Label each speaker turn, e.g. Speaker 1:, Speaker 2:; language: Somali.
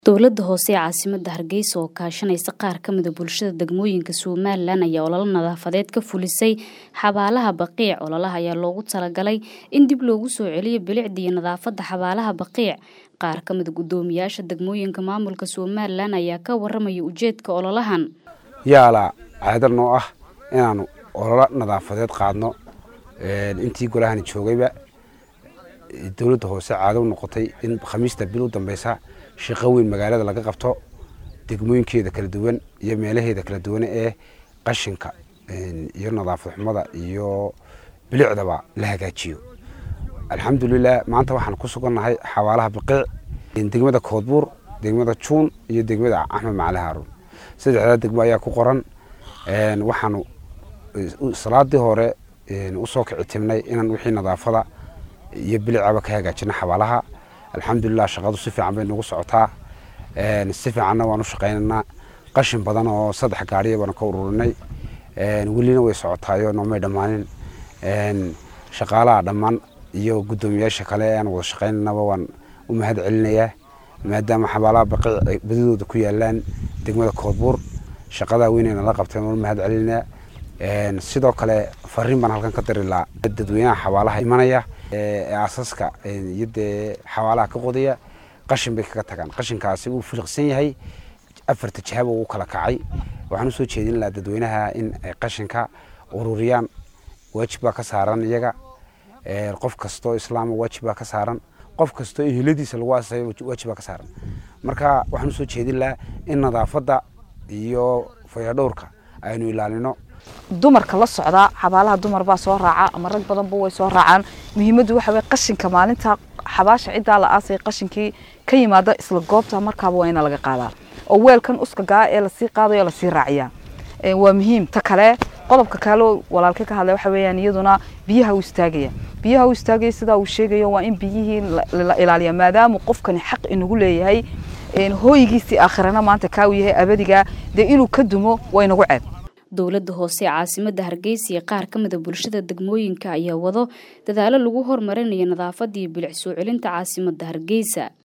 Speaker 1: Dowladda hoose ee caasimadda Hargeysa oo kaashanaysa qaar ka mid ah bulshada degmooyinka Somaliland ayaa olole nadaafadeed ka fulisay xabaalaha Baqiic. Ololaha ayaa loogu talagalay in dib loogu soo celiyo bilicda iyo nadaafadda xabaalaha Baqiic. Qaar ka mid ah guddoomiyaasha degmooyinka maamulka Somaliland ayaa ka warramaya ujeedka ololahan.
Speaker 2: yaala caado noo ah inaanu ololo nadaafadeed qaadno intii golahani joogayba dowladda hoose caado u noqotay in khamiista bil u dambeysa shaqo weyn magaalada laga qabto degmooyinkeeda kala duwan iyo meelaheeda kala duwan ee qashinka iyo nadaafad xumada iyo bilicdaba la hagaajiyo alxamdulilah maanta waxaan ku sugannahay xabaalaha baqiic degmada koodbuur degmada juun iyo degmada axmed macali haaruun saddexdaa degmo ayaa ku qoran waxaanu salaadii hore usoo kici timnay inaan wixii nadaafada iyo bilicaba ka hagaajino xabaalaha alxamdulilah shaqadu si fiican bay nagu socotaa si fiicanna waan u shaqaynaynaa qashin badan oo saddex gaariya baanu ka ururinay welina way socotaayo noomay dhammaanin shaqaalaha dhammaan iyo guddoomiyaasha kale aan wada shaqaynanaba waan u mahad celinayaa maadaama xabaalaha baqiic ay badidooda ku yaalaan degmada koodbuur shaqadaa weynayna la qabteen waan u mahad celinayaa sidoo kale fariin baan halkan ka diri lahaa dadweynaha xabaalaha imanaya ee aasaska iyo dee xabaalaha ka qodaya qashin bay kaga tagaan qashinkaasi wuu filiqsan yahay afarta jihaba uu kala kacay waxaan usoo jeedin lahaa dadweynaha in ay qashinka ururiyaan waajib baa ka saaran iyaga qof kastoo islaama waajib baa ka saaran qof kastoo eheladiisa lagu aasayo waajib baa ka saaran marka waxaan usoo jeedin lahaa in nadaafadda iyo fayadhowrka aynu ilaalino
Speaker 3: dumarka la socdaa xabaalaha dumar baa soo raaca ama rag badanba way soo raacaan muhiimaddu waxa weye qashinka maalinta xabaasha ciddaa la aasay qashinkii ka yimaada isla goobta markaaba waa ina laga qaadaa oo weelkan uskagaa ee lasii qaadayo lasii raaciyaa waa muhiim ta kale qodobka kale walaalka ka hadlay waxa weeyaan iyaduna biyaha u istaagaya biyaha u istaagaya sidaa uu sheegayo waa in biyihii la ilaaliya maadaama qofkani xaq inagu leeyahay hooyigiisii aakhirana maanta kaa uu yahay abadiga dee inuu ka dumo waa inagu ceeb
Speaker 1: dowladda hoose ee caasimadda hargeysa iyo qaar ka mid a bulshada degmooyinka ayaa wado dadaalo lagu horumarinayo nadaafadda iyo bilic soo celinta caasimadda hargeysa